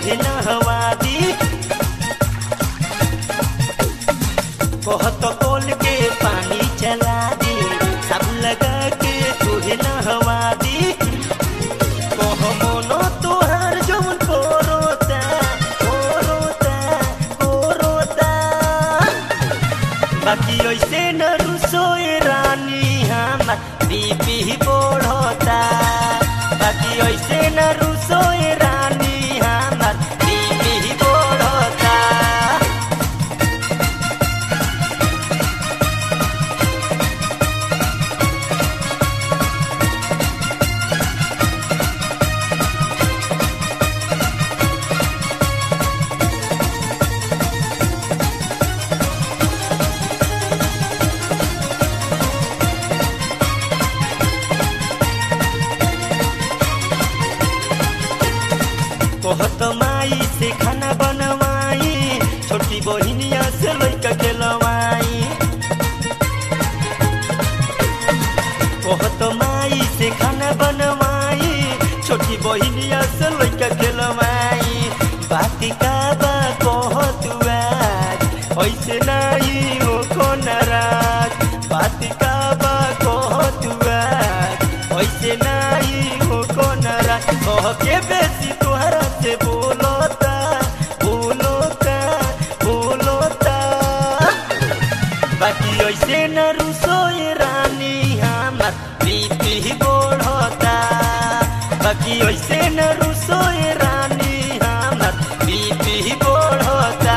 तुहे नहवा दी कहत कोल के पानी चला दी साबुन लगा के तुहे नहवा दी कह मोनो तोहार जौन कोरोता कोरोता कोरोता बाकी ऐसे न रुसोए रानी हमार बीपी बढ़ता बाकी ऐसे न रुसोए रानी हमार बीपी बढ़ता कहत माई से खाना बनवाई छोटी बहिनिया से लैका खेलवाई कहत माई से खाना बनवाई छोटी बहिनिया से लैका खेलवाई बाती का बा कहत आज ऐसे नहीं हो को नाराज बाती का बा कहत आज ऐसे नहीं हो को नाराज कह के बेसी तोहरा से बोलता बोलता बोलता बाकी ऐसे न रुसोए रानी हमार बीपी बढ़ता बाकी ऐसे न रुसोए रानी हमार बीपी बढ़ता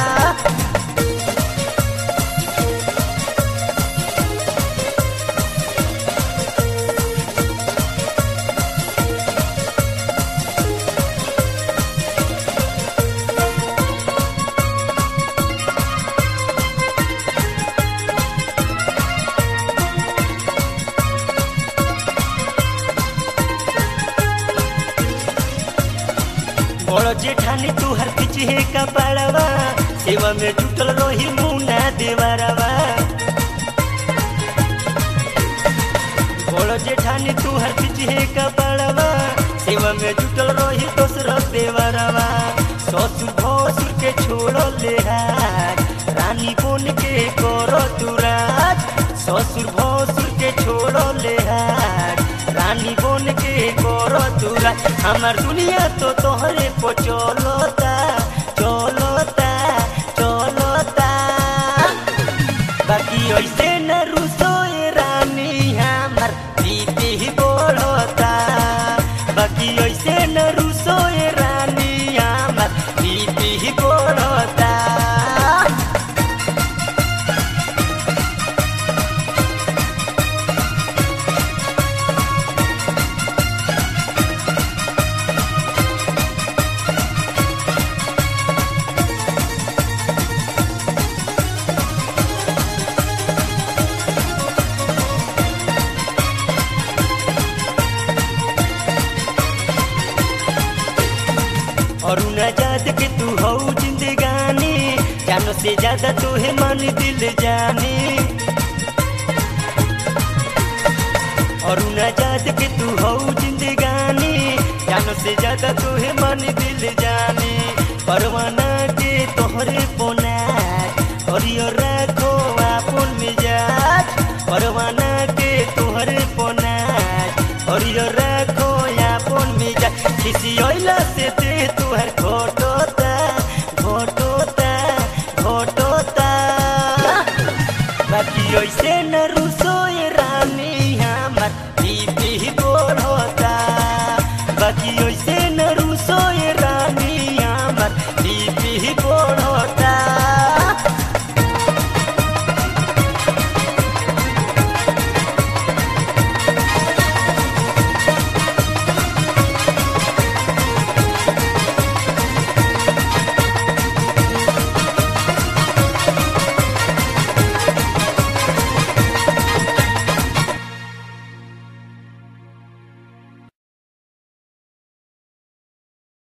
बड़ जेठानी तुहर पिछे का पाड़वा सेवा में जुटल रही मुना देवरवा बड़ जेठानी तुहर पिछे का पाड़वा सेवा में जुटल रही दोसर देवरवा ससुर भसुर के छोड़ ले हाथ रानी बोन के करो तुराज ससुर भसुर के छोड़ ले हाथ रानी बोन के करो तुरा हमार दुनिया तो तोहरे को चलता चलता चलता बाकी ऐसे न रुसोए रानी हमार बीपी बढ़ता बाकी ऐसे न रुसोए रानी हमार बीपी बढ़ता और न जाद के तू हो जिंदगानी जानो से ज्यादा तो है मन दिल जानी और न जाद के तू हो जिंदगानी जानो से ज्यादा तो है मन दिल जानी परवाना